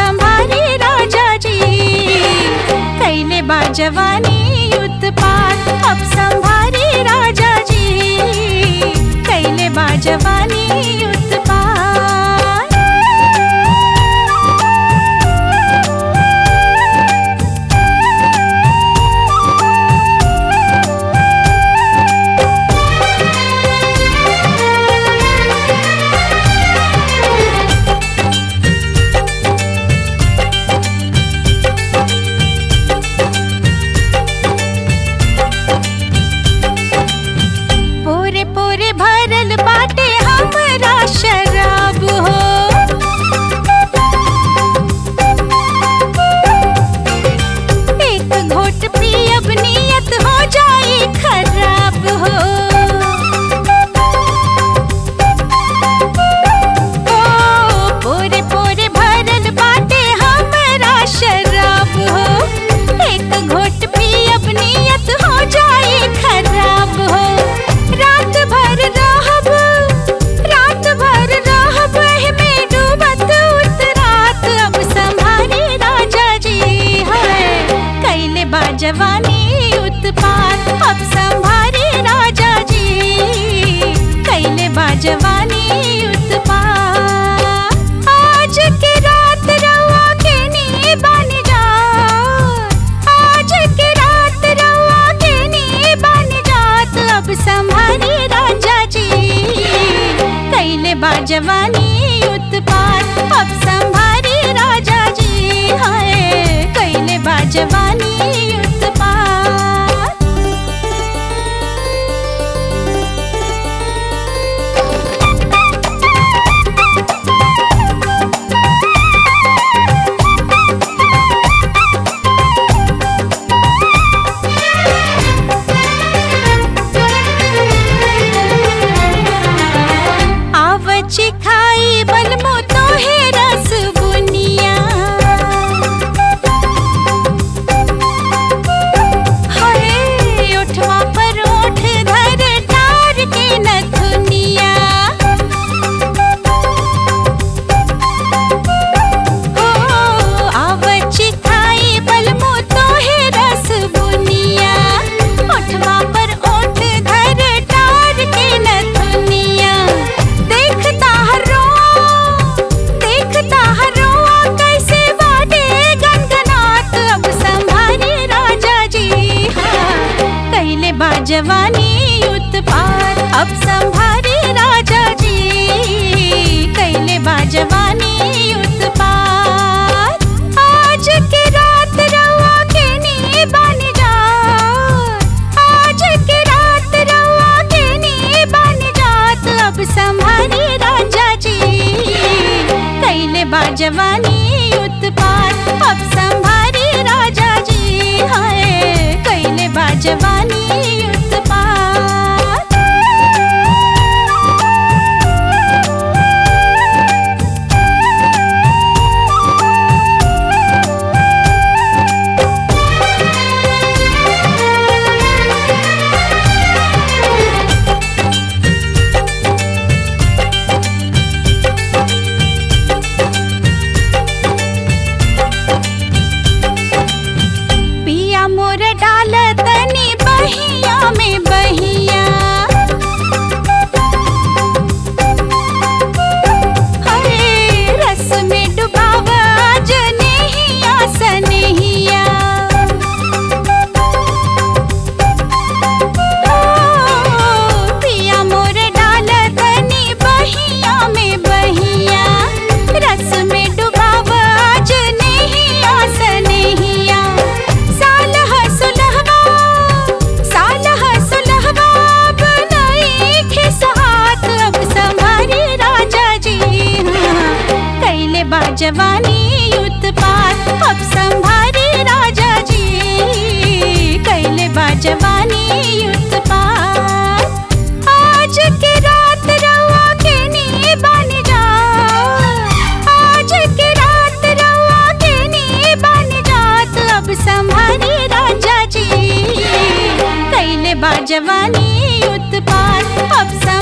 संभारी राजा जी कैले बा जवानी उत्पात अब संभारी राजा जी कैले बा जवानी उत्पात पूरे पूरे भरल बाटे हमरा शराब हो एक घोट पियब नियत हो जाई खराब हो ओ पूरे पूरे भरल बाटे हमरा शराब हो एक घोट पियब नियत हो जाई खराब हो रात भर रहब रात भर रहब एहमे डूबत उतरात अब संभारी राजा जी है कैले बा जवानी उत्पात अब संभारी राजा जी कैले बा जवानी उत्पात आज के रात रउआ के नी बन जा आज के रात रउआ के नी बन जात अब संभारी राजा जी कैले बा जवानी उत्पात अब संभारी राजा जी हाय कैले बा जवानी उत्पात आवची खाई बलमो तोहे रस बुनिया हरे ओठवा पर ओठ धर टार के नथुनिया हो आवची खाई बलमो तोहे रस बुनिया ओठवा पर ओठ धर टार के नथुनिया देखता हरो देखता हरो कैसे बाटे गनगनात अब संभारी राजा जी हाँ कैले बा जवानी उत्पात अब संभारी राजा जी कैले बा जवानी उत्पात आज के रात रउआ के नी बन जा आज के रात रउआ के नी बन जात अब संभारी राजा जी कैले बा जवानी उत्पात अब संभारी राजा जी हाय कैले बा जवानी उत्पात पिया मोर डाल तनी बहिया में बहिया हरे रस में डुबाव आज नहिया सनहिया ओ, पिया मोर डाल तनी बहिया में बहिया रस में डुबाव आज नहिया सनहिया साल हसुलहवा साल हसुलहवा बनाई खिसात अब संभारी राजा जी हाँ, कैले बा जवानी उत्पात अब संभारी राजा जी कैले बा जवानी उत्पात आज के रात रउआ के नी बन जा आज के रात रउआ के नी बन जात अब संभारी राजा जी कैले बा जवानी उत्पात अब